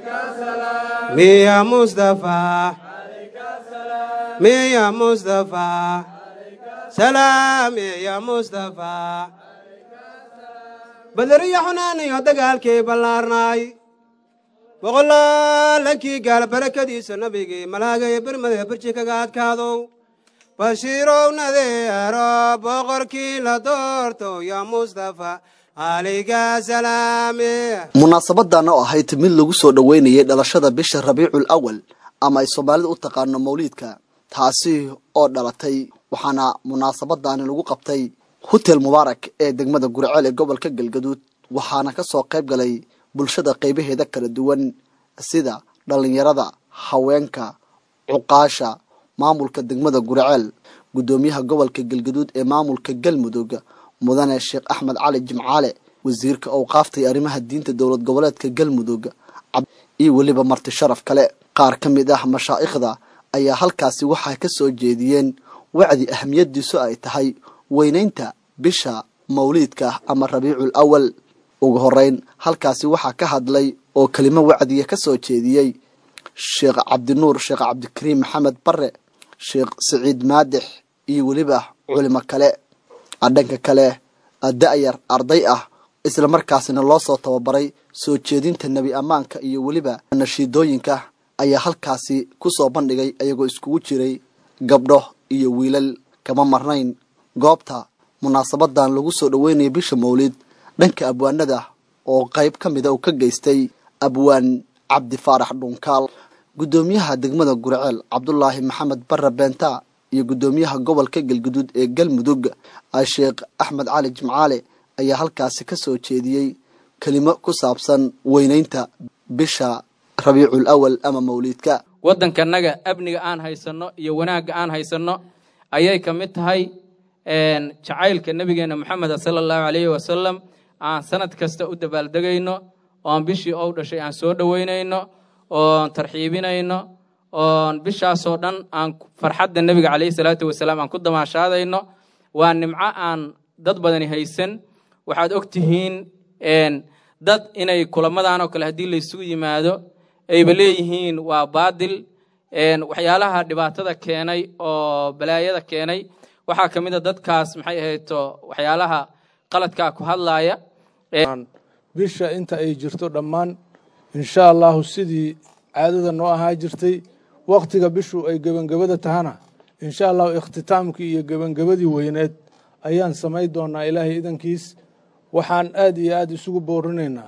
miya mustafa miya mustafa salaam ya mustafa badariyo xunaaniyo dagaalkii ballaarnaay boqolaalankii gaal barakadiisa nabigii malaagaya bermada berji kaga adkaadow bashiirow nadeero boqorkii la doorto ya mustafa alayka salaame munaasabadan oo ahayd mid lagu soo dhoweynayay dhalashada bisha rabiicul awal ama ay soomaalida u taqaano mawliidka taasi oo dhalatay waxaana munaasabadani lagu qabtay hotel mubaarak ee degmada gurceel ee gobolka galgaduud waxaana ka soo qayb galay bulshada qaybaheeda kala duwan sida dhallinyarada haweenka cuqaasha maamulka degmada gurceel guddoomiyaha gobolka galgaduud ee maamulka galmudug mudane sheekh axmed cali jimcaale wasiirka owqaaftay arrimaha diinta dowlad goboleedka galmudug iyo weliba marti sharaf kale qaar ka mid ah mashaa'ikhda ayaa halkaasi waxaa ka soo jeediyeen wacdi ahamiyadiisu ay tahay weynaynta bisha mawliidka ama rabiicul awal ugu horeyn halkaasi waxaa ka hadlay oo kelimo wacdiya ka soo jeediyey sheekh cabdinuur sheekh cabdikariim maxamed bare sheekh siciid maadix iyo weliba culimo kale dhanka kale da-yar arday ah isla markaasina loo soo tababaray soo jeedinta nebi ammaanka iyo weliba nashiidooyinka ayaa halkaasi ku soo bandhigay ayagoo iskugu jiray gabdho iyo wiilal kama marnayn goobta munaasabadan lagu soo dhoweynaya bisha mawlid dhanka abwaanada oo qayb ka mida uu ka geystay abwaan cabdi faarax dhunkaal guddoomiyaha degmada gurceel cabdulaahi maxamed bare beenta iyo guddoomiyaha gobolka galguduud ee galmudug sheekh axmed cali jimcaale ayaa halkaasi ka soo jeediyey kelimo ku saabsan weynaynta bisha rabiicul awal ama mawliidka waddankanaga amniga aan haysanno iyo wanaagga aan haysanno ayay ka mid tahay jacaylka nebigeenna moxameda sala allahu calayhi wasalam aan sanad kasta u dabaaldegayno oon bishii ou dhashay aan soo dhoweynayno oon tarxiibinayno oon bishaasoo dhan aan farxadda nebiga calayhi salaatu wasalaam aan ku damaashaadayno waa nimco aan dad badani haysan waxaad og tihiin dad inay kulamadan oo kale haddii laysugu yimaado ayba leeyihiin waa baadil waxyaalaha dhibaatada keenay oo balaayada keenay waxaa ka mid a dadkaas maxay ahayto waxyaalaha qaladkaa ku hadlaaya bisha inta ay jirto dhammaan insha allahu sidii caadada noo ahaa jirtay wakhtiga bishu ay gebangabada tahana insha allahu ikhtitaamkii iyo gebangabadii weyneed ayaan samayn doonaa ilaahay idankiis waxaan aad iyo aad isugu boorinaynaa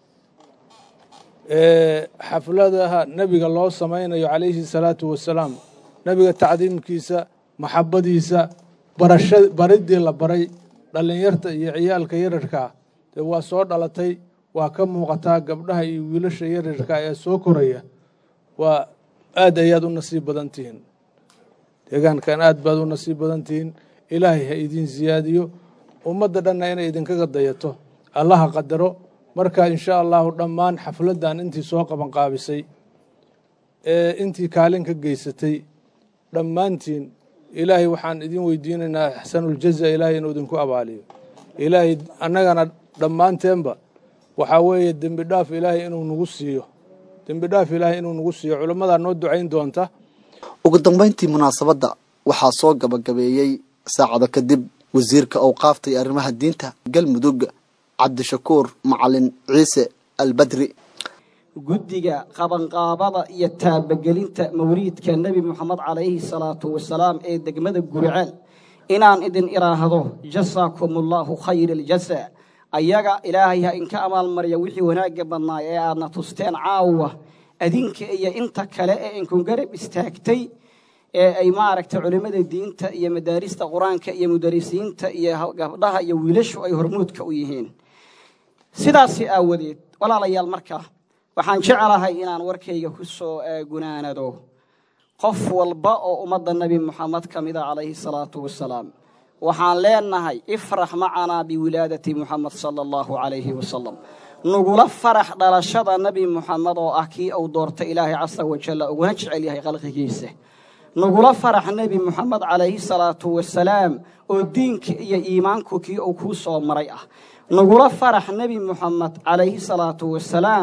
xafladaha nebiga loo samaynayo calayhi salaatu wasalaam nebiga tacdiimkiisa maxabadiisa barasha baridii la baray dhallinyarta iyo ciyaalka yararkaa dee waa soo dhalatay waa ka muuqataa gabdhaha iyo wiilasha yararka ee soo koraya waa aad ayaad u nasiib badan tihiin deegaankan aad baad u nasiib badan tihiin ilaahay ha idiin siyaadiyo ummadda dhanna inay idinkaga dayato allaha qadaro marka insha allahu dhammaan xafladdan intii soo qabanqaabisay ee intii kaalin ka geysatay dhammaantiin ilaahay waxaan idin weydiinaynaa axsanuljaza ilaahay inuu idinku abaaliyo ilaahay annagana dhammaanteenba waxaa weeye dembi dhaaf ilaahay inuu nagu siiyo dembi dhaaf ilaahay inuu nagu siiyo culimmadaa noo ducayn doonta ugu dambayntii munaasabadda waxaa soo gabagabeeyey saacado kadib wasiirka owqaafta iyo arrimaha diinta galmudug cabdishakuur macalin ciise albadri guddiga qabanqaabada iyo taabagelinta mawliidka nebi moxamed calayhi salaatu wasalaam ee degmada guriceel inaan idin idhaahdo jasaakumullahu khayra aljasa ayaga ilaahay ha inka abaalmarya wixii wanaagga badnaa ee aadna tusteen caawa adinka iyo inta kale ee inku garab istaagtay ee ay maaragtay culimmada diinta iyo madaarista qur-aanka iyo mudarisiinta iyo gabdhaha iyo wiilashu ay hormuudka u yihiin sidaasi aawadeed walaalayaal markaa waxaan jecelahay inaan warkayga ku soo gunaanado qof walba oo ummadda nebi moxamed ka mida calayhi salaatu wasalaam waxaan leenahay ifrax macanaa biwilaadati muxamed sala allahu calayhi wasalam nugula farax dhalashada nebi moxamed oo ah kii uu doortay ilaahay casa wajalla uguna jecel yahay khalqigiisa nugula farax nebi moxamed calayhi salaatu wasalaam oo diinka iyo iimaanku kii uu kuu soo maray ah nugula farax nebi moxamed calayhi salaatu wasalaam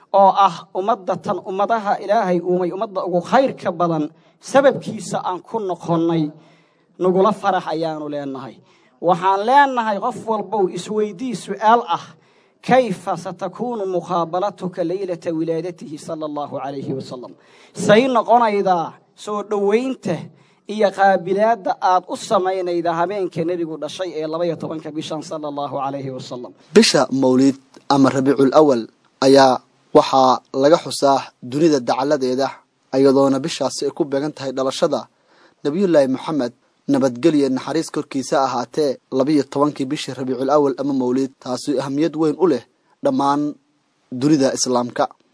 oo ah ummadatan ummadaha ilaahay uumay ummadda ugu khayrka badan sababkiisa aan ku noqonnay nagula farax ayaanu leenahay waxaan leenahay qof walbow isweydii su'aal ah kayfa satakuunu muqaabalatuka leylata wilaadatihi sala allahu calayhi wasalam say noqonaydaa soo dhowaynta iyo qaabilaadda aad u samaynayda habeenka nebigu dhashay ee labaiyo tobanka bishan sala allahu calayhi wasalam bisha mawliid ama rabiicul awal ayaa waxaa laga xusaa dunida dacaladeeda iyadoona bishaasi ay ku beegan tahay dhalashada nebiyullaahi moxamed nabadgelya naxariis korkiisa ahaatee labiyo tobankii bishii rabiicul awal ama mawliid taasi ahamiyad weyn u leh dhammaan dunida islaamka